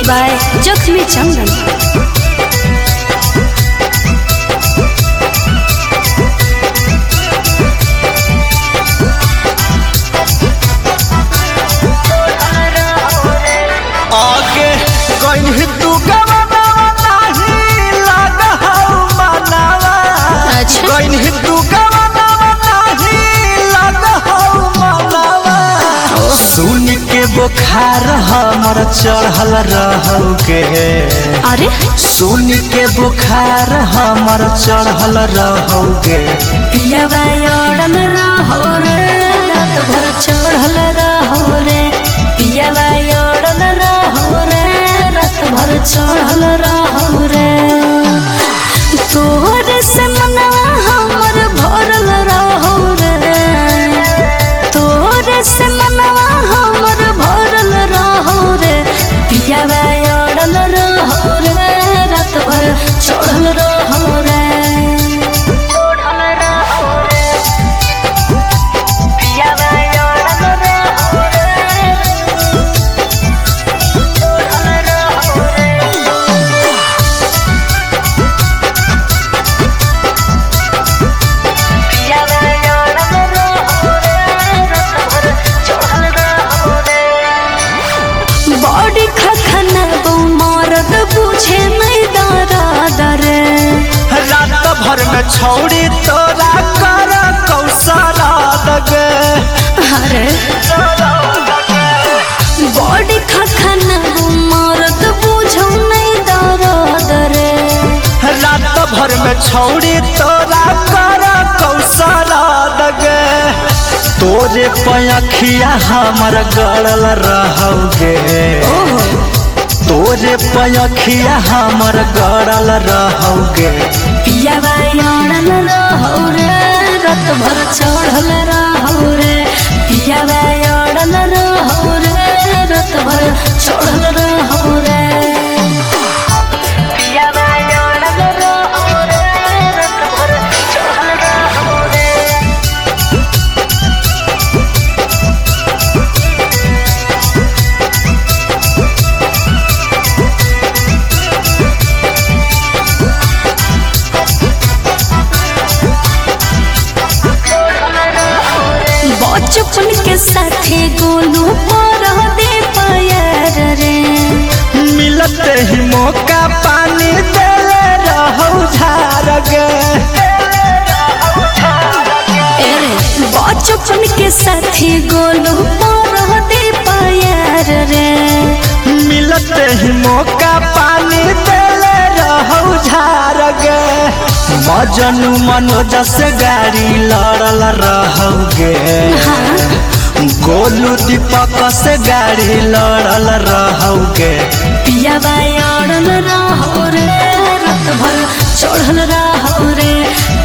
By जख्मी चंदन आगे कहीं तू गवाना नहीं लगा हूँ मनावा अच्छा। कहीं तू गवाना नहीं लगा हूँ मनावा सुन के बुखार हमर चढ़ल रहोगे अरे सुन के बुखार हमर चढ़ल रहोगे पियावा अड़ल रहो रे रात भर चढ़ल रहो रे पियावा अड़ल रहो रे रात भर चढ़ल रहो रे तोहरे से मनवा हमर भरल रहो रे तोहरे से मनवा हमर भरल रहो रे पियावा अड़ल रहो रे रात भर चढ़ल रहो रे चढ़ल रहो रे पियावा अड़ल रहो रे चढ़ल रहो रे बॉडी खखना मरद बुझे नहीं दादा रे रात भर में छौड़ी तोरा कर कौशला दगे अरे बॉडी खखना मरद बुझो नहीं दादा रे रात भर में छौड़ी तोरा कर कौशला दगे तोरे पयखिया हमर गड़ल रहोगे तोरे पयखिया हमर गड़ल रहोगे पियावा अड़ल रहो रे रात भर चढ़ल रहो रे पियावा अड़ल रहो रे रात भर चढ़ल रहो रे पियावा अड़ल रहो रे रात भर चढ़ल रहो रे बचपन के साथे गोलू पर दे पैर रे मिलते ही मौका पानी देले रहौ झारगे एरे बचपन के साथे गोलू पर दे पैर रे मिलते ही मौका पानी देले रहौ झारगे मजनू मनोज से गाड़ी लड़ल रहोगे गोलू दीपक से गाड़ी लड़ल रहोगे पियावा अड़ल रहो रे रात भर चढ़ल रहो रे